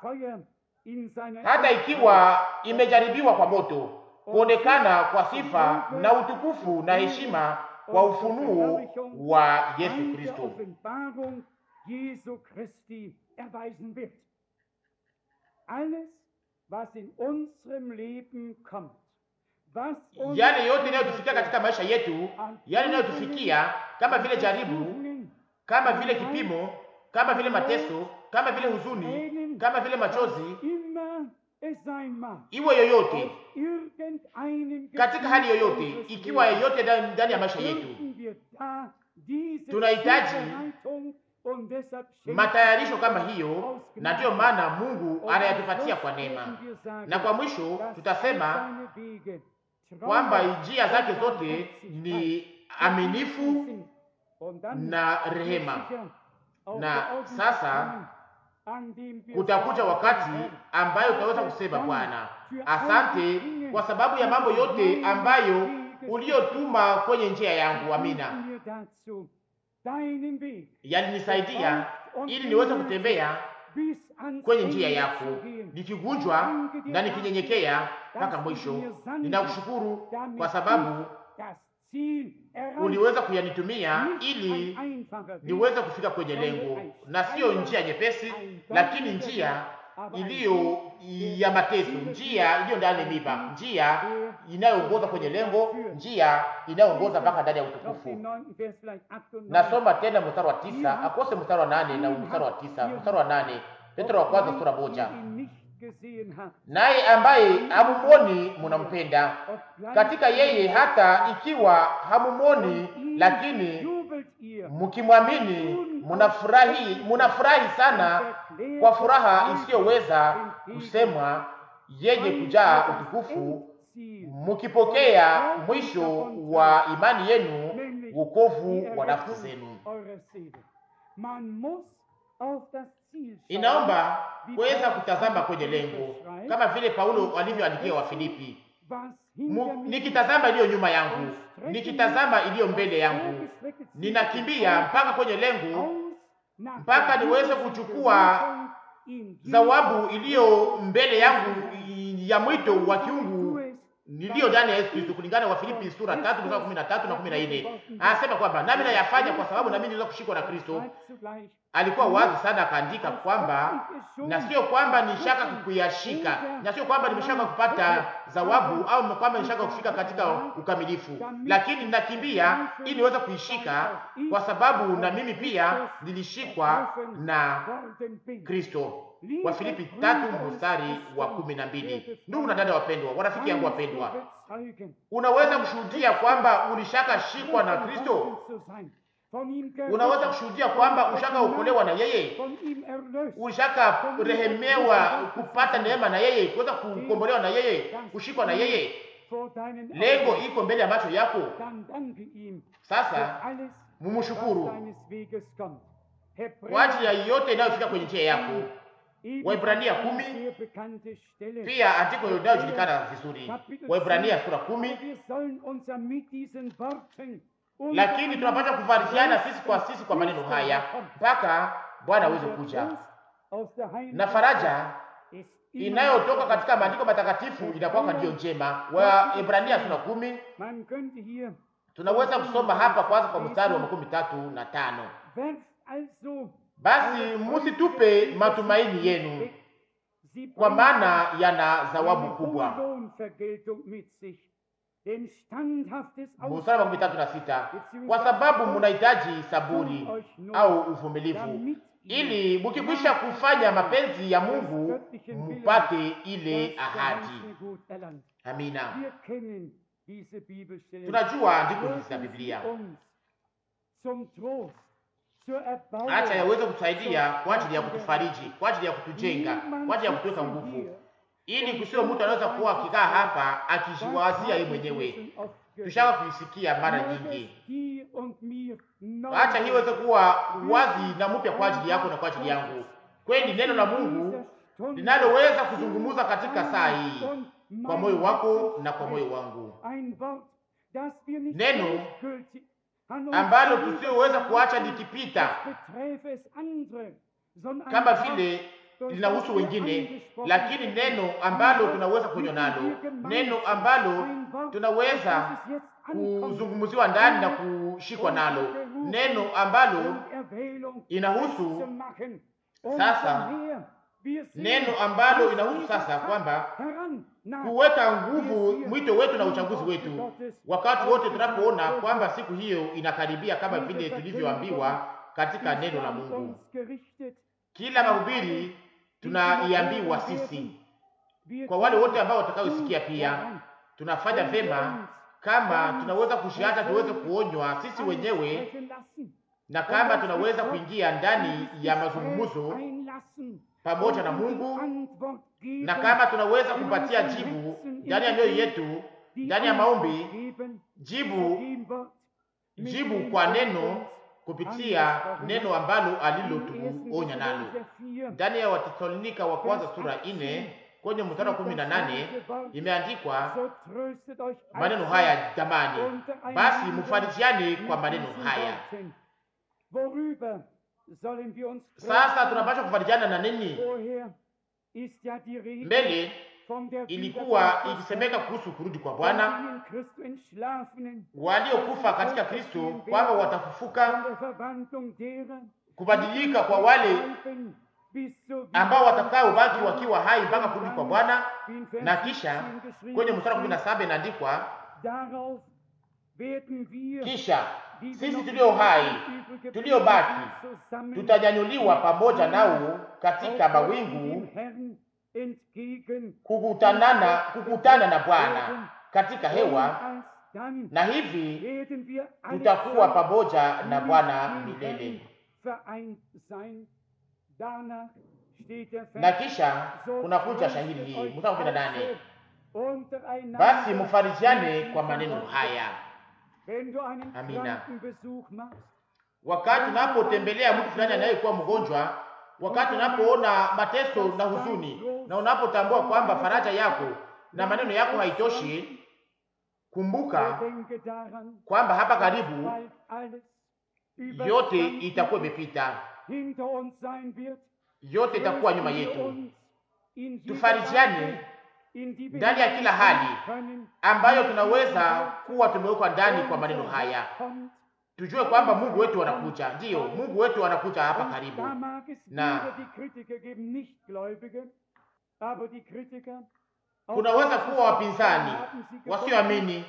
hata ikiwa imejaribiwa kwa moto, kuonekana kwa sifa na utukufu na heshima kwa ufunuo wa Yesu Kristo. Jesu Christi erweisen wird. Alles, was in unserem Leben kommt, was uns Yale yote inayotufikia katika maisha yetu, yale inayotufikia kama vile jaribu, kama vile kipimo, kama vile mateso, kama vile huzuni, kama vile machozi, immer es sein mag, iwe yoyote, aus irgendeinem katika hali Gefühl yoyote, unseres ikiwa Lebens yoyote ndani ndani ya maisha yetu, dürfen wir da diese Tunahitaji Zubereitung und deshalb schenkt matayarisho er kama uns hiyo, aus na Gnade. ndiyo maana Mungu Und anayatupatia am kwa Schluss neema. werden wir sagen, Na kwa mwisho dass tutasema all seine Wege treu kwamba und njia zake zote barmherzig ni sind. aminifu Und dann na wird rehema. sicher auch Na der Augenblick sasa kommen, an dem wir Kutakuja sagen, wakati Herr, ambayo utaweza kusema Bwana, asante kwa sababu ya mambo yote ambayo uliyotuma kwenye njia yangu. Amina, hilf mir dazu, deinen Weg yalinisaidia ili niweze kutembea bis ans kwenye njia Ende yako, zu gehen. nikigunjwa na nikinyenyekea mpaka mwisho. Ninakushukuru kwa sababu Das Ziel erreicht, uliweza kuyanitumia nicht ili ein einfacher Weg, niweze kufika kwenye lengo, na siyo njia nyepesi, lakini njia iliyo ya mateso, njia iliyo ndani ya miba, njia inayoongoza kwenye lengo, njia inayoongoza mpaka ndani ya noch den utukufu. neunten Vers vielleicht acht und neun. Nasoma tena mstari wa tisa akose mstari wa nane na mstari wa tisa mstari wa nane Petro wa kwanza sura moja. ihn nicht gesehen hat, Naye ambaye hamumoni munampenda obgleich katika yeye, hata ikiwa hamumoni, ihn lakini jubelt ihr mkimwamini munafurahi, munafurahi sana kwa furaha isiyoweza kusemwa, yenye kujaa utukufu, Ziel, mukipokea mwisho wa imani yenu, wokovu wa nafsi zenu. eurer Seele. Man muss auf das Ziel schauen, Inaomba kuweza kutazama kwenye lengo, kama vile Paulo alivyoandikia Wafilipi, was Mu- hinter mir nikitazama iliyo nyuma yangu, nikitazama iliyo mbele yangu, vorgestreckte Ziel ninakimbia mpaka kwenye lengo, aus nach mpaka der niweze himmlischen kuchukua Berufung in zawabu Jesus iliyo mbele yangu ya mwito wa Christus. kiungu niliyo ndani ya Yesu Kristo, kulingana na Wafilipi sura tatu mstari wa kumi na tatu na kumi na nne anasema kwamba nami nayafanya kwa sababu nami niliweza kushikwa na Kristo. Schreibt zugleich, Alikuwa wazi sana, akaandika kwamba na sio kwamba nishaka kuyashika, na sio kwamba nimeshaka kupata zawabu au kwamba nishaka kufika katika ukamilifu, lakini ninakimbia ili niweze kuishika, kwa sababu na mimi pia nilishikwa na worden bin. Kristo. Wafilipi tatu mstari wa kumi na mbili. Ndugu na dada wapendwa, warafiki yangu wapendwa, Bezeugen, unaweza kushuhudia kwamba ulishaka shikwa na Kristo? zu sein, von ihm gerettet, Unaweza kushuhudia kwamba ushaka okolewa na yeye? von ihm erlöst, Ushaka rehemewa kupata neema na yeye, kuweza kukombolewa na yeye, kushikwa na yeye? vor deinen Lengo Augen. iko mbele ya macho yako. Dann danke ihm Sasa für alles, was mumshukuru deines Weges kommt. kwa ajili ya yote inayofika kwenye njia yako. Waibrania kumi, sehr bekannte Stelle. Pia andiko inayojulikana vizuri, Waibrania sura kumi. Wir sollen uns ja mit diesen Worten Lakini tunapaswa kufarishiana sisi kwa sisi kwa maneno haya mpaka Bwana aweze kuja, na faraja inayotoka katika maandiko matakatifu inakuwa ndiyo njema. Waebrania sura kumi Man könnte hier tunaweza kusoma hapa kwanza kwa mstari wa makumi tatu na tano werft also basi musitupe matumaini yenu, sie kwa bringen maana yana eine zawabu hohe kubwa. Lohnvergeltung mit sich. Denn standhaftes Mstari wa makumi tatu na sita kwa sababu munahitaji saburi au uvumilivu, ili mukikwisha kufanya mapenzi ya Mungu mupate ile ahadi. Amina. Wir kennen diese Bibelstellen. Tunajua andiko hizi za Dürfen Biblia, sie uns zum Trost, zur Erbauung, acha yaweze kutusaidia kwa ajili ya kutufariji, kwa ajili ya kutujenga, kwa ajili ya kutuweka nguvu, ili kusiwe mtu anaweza kuwa akikaa hapa akijiwazia yeye mwenyewe tushaka kuisikia mara Möge es nyingi. dir und mir neu Acha hii iweze kuwa wazi na mpya kwa ajili yako na kwa ajili yangu. Kweli neno la Mungu linaloweza kuzungumza katika saa hii kwa moyo wako na kwa moyo wangu, Neno ambalo tusioweza kuacha likipita kama vile linahusu wengine, lakini neno ambalo tunaweza kunywa nalo, neno ambalo tunaweza kuzungumziwa ndani na kushikwa nalo, neno ambalo inahusu sasa, neno ambalo inahusu sasa kwamba kuweka nguvu mwito wetu na uchaguzi wetu wakati wote tunapoona kwamba siku hiyo inakaribia, kama vile tulivyoambiwa katika neno la Mungu. Kila mahubiri tunaiambiwa sisi, kwa wale wote ambao watakaosikia, pia tunafanya vema kama tunaweza kushiacha tuweze kuonywa sisi wenyewe, na kama tunaweza kuingia ndani ya mazungumzo pamoja na Mungu, na kama tunaweza kupatia jibu ndani ya mioyo yetu, ndani ya maombi, jibu jibu kwa neno kupitia neno ambalo alilotuonya nalo ndani ya Watesalonika wa kwanza sura ine kwenye mstari wa kumi na nane imeandikwa maneno haya, jamani, basi mufarijiane kwa maneno haya. Sasa tunapaswa kufarijiana na nini? Mbele ilikuwa ikisemeka kuhusu kurudi kwa Bwana, waliokufa katika Kristo kwamba watafufuka, kubadilika kwa wale ambao watakao baki wakiwa hai mpaka kurudi kwa Bwana. Na kisha kwenye mstari wa kumi na saba inaandikwa kisha sisi tulio hai tuliobaki tutanyanyuliwa pamoja nao katika mawingu kukutanana kukutana na Bwana katika hewa, na hivi tutakuwa pamoja na Bwana milele. Na kisha kunakuja shahidi hii mstari kumi na nane basi mufarijiane kwa maneno haya. Amina. Wakati unapotembelea mtu fulani anayekuwa mgonjwa, wakati unapoona mateso na huzuni, na unapotambua kwamba faraja yako na maneno yako haitoshi, kumbuka kwamba hapa karibu yote itakuwa imepita, yote itakuwa nyuma yetu. Tufarijiane ndani ya kila hali ambayo tunaweza kuwa tumewekwa ndani kwa maneno haya. Tujue kwamba Mungu wetu anakuja, ndiyo, Mungu wetu anakuja hapa karibu, na kunaweza kuwa wapinzani wasioamini,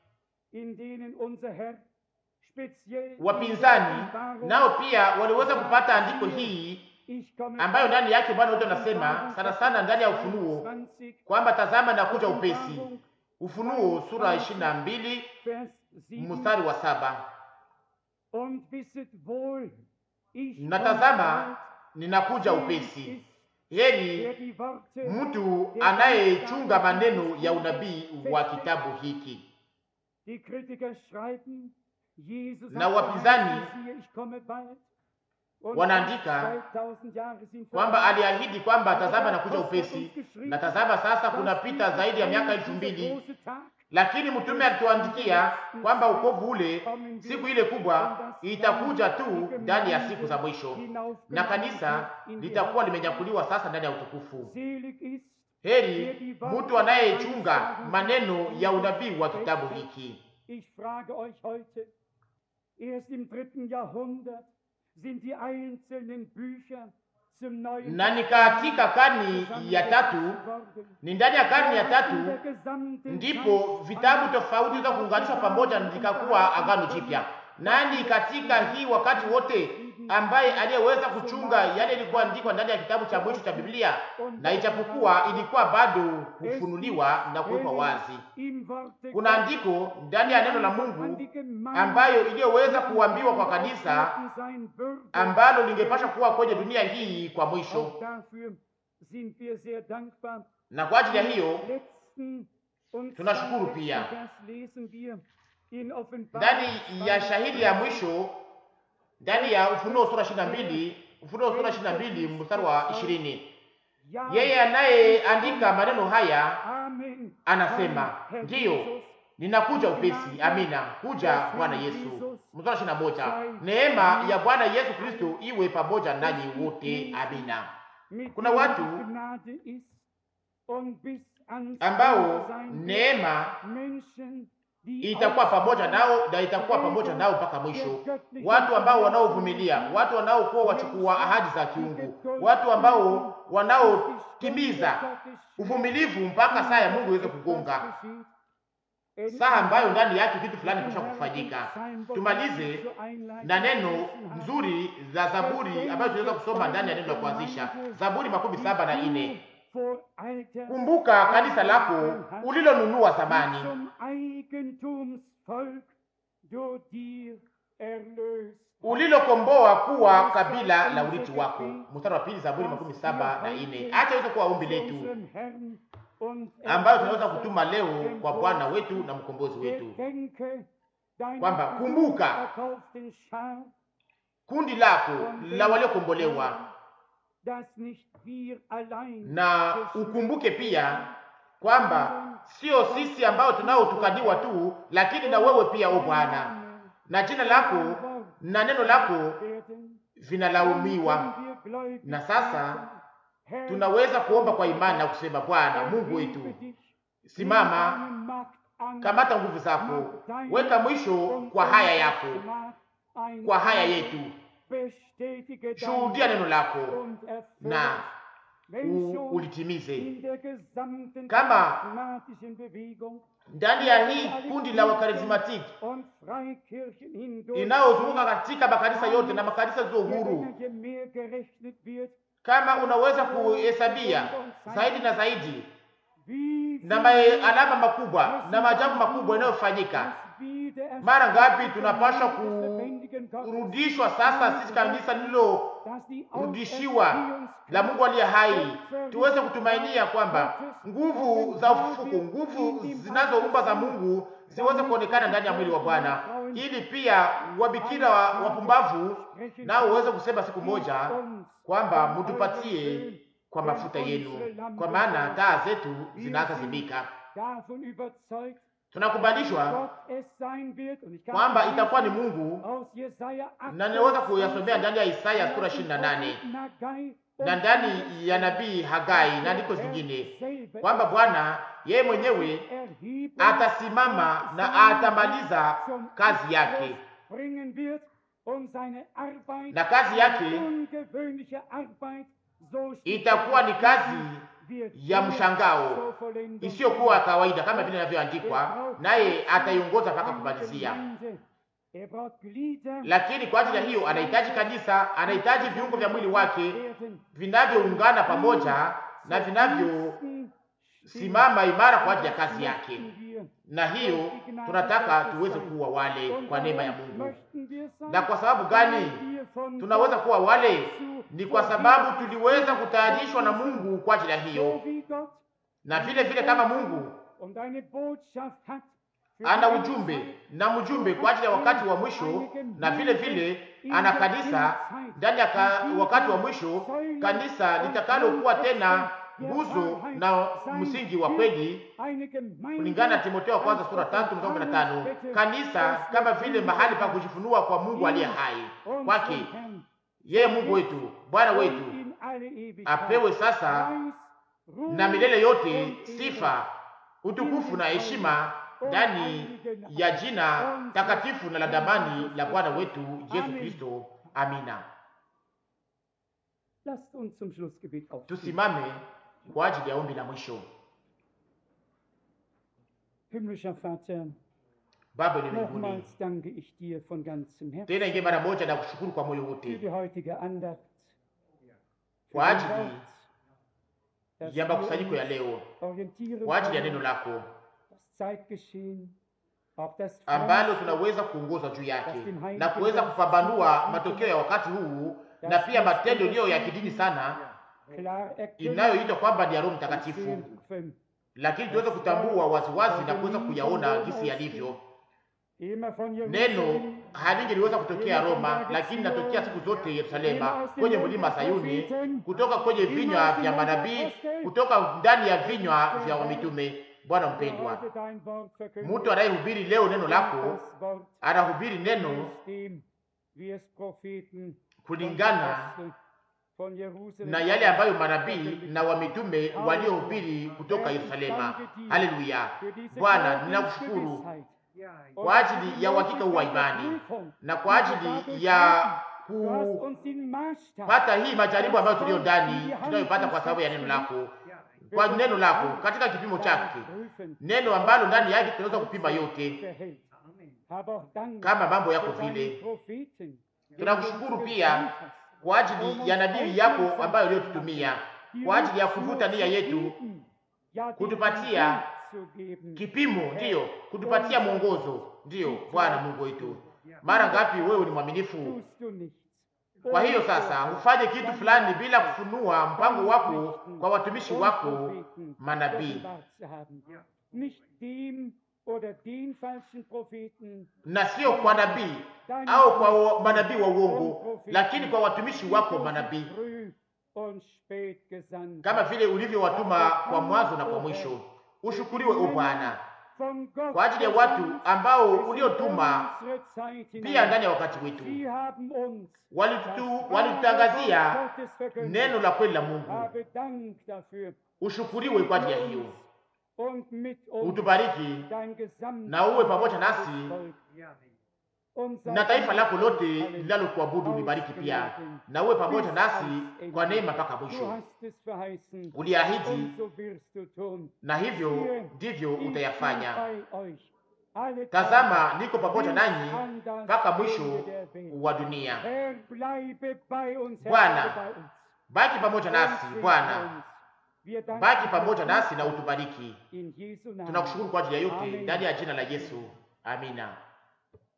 wapinzani nao pia waliweza kupata andiko hii ambayo ndani yake Bwana wetu anasema sana sana ndani ya Ufunuo kwamba tazama, nakuja upesi. Ufunuo sura ishirini na mbili mstari wa saba na tazama, ninakuja upesi. Heri mtu anayechunga maneno ya unabii wa kitabu hiki. Na wapinzani wanaandika kwamba aliahidi kwamba tazama nakuja upesi, na tazama sasa kunapita zaidi ya miaka elfu mbili lakini mtume alituandikia kwamba ukovu ule, siku ile kubwa itakuja tu ndani ya siku za mwisho, na kanisa litakuwa limenyakuliwa sasa ndani ya utukufu. Heri mtu anayechunga maneno ya unabii wa kitabu hiki. Na ni katika karni ya tatu, ni ndani ya karni ya tatu ndipo vitabu tofauti za kuunganishwa pamoja vikakuwa agano jipya. Nani katika hii wakati wote ambaye aliyeweza kuchunga yale ilikuwa andikwa ndani ya kitabu cha mwisho cha Biblia, na ijapokuwa ilikuwa bado kufunuliwa na kuwekwa wazi. Kuna andiko ndani ya neno la Mungu ambayo iliyoweza kuambiwa kwa kanisa ambalo lingepasha kuwa kwenye dunia hii kwa mwisho, na kwa ajili ya hiyo Und Tunashukuru zwar pia. letzten Vers lesen wir in Offenbarung ndani ya 2, shahidi ya mwisho ndani ya Ufunuo sura 22 Ufunuo sura 22 mstari wa 20 Ja, yeye anayeandika maneno haya Amen. anasema Herr, Herr ndiyo Jesus, ninakuja upesi amina kuja bwana yesu mstari wa ishirini na moja neema ya bwana yesu kristo iwe pamoja nanyi wote amina mit Kuna denen watu die Gnade ist und bis ans ambao Ende sein wird. neema Menschen, die itakuwa pamoja nao na itakuwa pamoja nao mpaka mwisho watu ambao wanaovumilia watu wanaokuwa wachukua ahadi za kiungu watu ambao wanaotimiza uvumilivu mpaka saa ya mungu iweze kugonga saa ambayo ndani yake kitu fulani kisha kufanyika tumalize na neno nzuri za zaburi ambayo tunaweza kusoma ndani ya neno la kuanzisha zaburi makumi saba na nne kumbuka kanisa lako ulilonunua zamani zum Eigentumsvolk du dir erlöst. ulilokomboa kuwa kabila la urithi wako mstari wa pili zaburi makumi saba na nne acha iweze kuwa ombi letu Unseren Herrn und ambayo tunaweza kutuma leo kwa bwana wetu na mkombozi wetu Gedenke deiner Kwamba, kumbuka. erkauften Schar, kundi lako la waliokombolewa dass nicht wir allein na ukumbuke pia kwamba sio sisi ambao tunaotukaniwa tu lakini na wewe pia o bwana na jina lako na neno lako werden, vinalaumiwa können wir gläubig na sasa sagen, Herr, tunaweza kuomba kwa imani na kusema bwana mungu erhebe wetu dich, simama nimm deine Macht an, kamata nguvu zako weka mwisho kwa haya yako kwa haya yetu Bestätige shuhudia neno lako und erfülle na es, wenn u, schon ulitimize in der gesamten Kama- charismatischen Bewegung ndani ya hii kundi la wakarismatiki und Freikirchen hindurch inayozunguka katika makanisa yote na makanisa zilizo je huru länger, je mehr gerechnet wird, kama unaweza kuhesabia zaidi na zaidi wie na viel ma- alama makubwa na maajabu makubwa yanayofanyika das Wiedererscheinen mara ngapi des tunapaswa lebendigen Gottes, kurudishwa sasa sisi kanisa dass die lililorudishiwa Auferstehungskraft la mungu aliye hai tuweze kutumainia kwamba nguvu za ufufuko nguvu zinazoumba za mungu ziweze kuonekana ndani ya mwili wa bwana ili pia wabikira wa wapumbavu nao uweze kusema siku moja kwamba mutupatie kwa mafuta yenu kwa maana taa zetu zinaanza zimika davon überzeugt, tunakubalishwa Gott es sein wird, und ich kann kwamba es itakuwa ni lesen mungu aus Jesaja na ninaweza kuyasomea ndani ya isaya sura 28 na ndani ya nabii hagai na andiko zingine kwamba bwana yeye mwenyewe atasimama na atamaliza kazi yake na kazi yake itakuwa ni kazi ya mshangao isiyokuwa ya kawaida kama vile inavyoandikwa naye ataiongoza mpaka kumalizia lakini kwa ajili ya hiyo anahitaji kanisa anahitaji viungo vya mwili wake vinavyoungana pamoja na vinavyosimama imara kwa ajili ya kazi yake na hiyo tunataka tuweze kuwa wale kwa neema ya mungu na kwa sababu gani tunaweza kuwa wale ni kwa sababu tuliweza kutayarishwa na mungu kwa ajili ya hiyo na vile vile kama mungu ana ujumbe na mjumbe kwa ajili ya wakati wa mwisho na vile vile ana kanisa ndani ya ka, wakati wa mwisho kanisa litakalokuwa tena nguzo na msingi wa kweli kulingana na Timotheo wa kwanza sura tatu mstari kumi na tano kanisa kama vile mahali pa kujifunua kwa Mungu aliye hai kwake yeye Mungu wetu Bwana wetu apewe sasa na milele yote sifa utukufu na heshima ndani ya jina takatifu na la damani la Bwana wetu Yesu Kristo. Amina. Tusimame kwa ajili ya ombi la mwisho. Baba ni mbinguni, tena ingie mara moja na kushukuru kwa moyo wote kwa ajili ya makusanyiko ya leo, kwa ajili ya neno lako ambalo tunaweza kuongozwa juu yake na kuweza kupambanua matokeo ya wakati huu na pia matendo iliyo ya kidini sana inayoitwa kwamba ni ya Roho Mtakatifu, lakini tuweze kutambua waziwazi na kuweza kuyaona jinsi yalivyo. Neno halingeliweza kutokea Roma, lakini natokea siku zote Yerusalema, kwenye mlima Sayuni, kutoka kwenye vinywa vya manabii, kutoka ndani ya vinywa vya wamitume. Bwana mpendwa, mtu anayehubiri leo neno lako anahubiri neno kulingana na yale ambayo manabii na wamitume waliohubiri kutoka Yerusalema. Haleluya! Bwana, ninakushukuru kwa ajili ya uhakika huu wa imani na kwa ajili ya kupata hii majaribu ambayo tuliyo ndani tunayopata kwa sababu ya neno lako, kwa neno lako katika kipimo chake, neno ambalo ndani yake tunaweza kupima yote kama mambo yako vile. Tunakushukuru pia kwa ajili ya nabii yako ambayo uliyotutumia kwa ajili ya kuvuta nia yetu, kutupatia kipimo, ndiyo kutupatia mwongozo. Ndiyo Bwana Mungu wetu, mara ngapi wewe ni mwaminifu. Kwa hiyo sasa ufanye kitu fulani bila kufunua mpango wako kwa watumishi wako manabii na sio kwa nabii au kwa manabii wa uongo, lakini kwa watumishi wako manabii, kama vile ulivyowatuma kwa mwanzo na kwa mwisho. Ushukuriwe o Bwana kwa ajili ya watu ambao uliotuma pia ndani ya wakati wetu, walitutangazia neno la kweli la Mungu. Ushukuriwe kwa ajili ya hiyo. Utubariki na uwe pamoja nasi na taifa lako lote linalokuabudu libariki pia, na uwe pamoja nasi kwa neema mpaka mwisho. Uliahidi, na hivyo ndivyo utayafanya. Tazama, niko pamoja nanyi mpaka mwisho wa dunia. Bwana, baki pamoja nasi. Bwana, baki pamoja nasi na utubariki. Tunakushukuru kwa ajili ya yote ndani ya jina la Yesu, amina.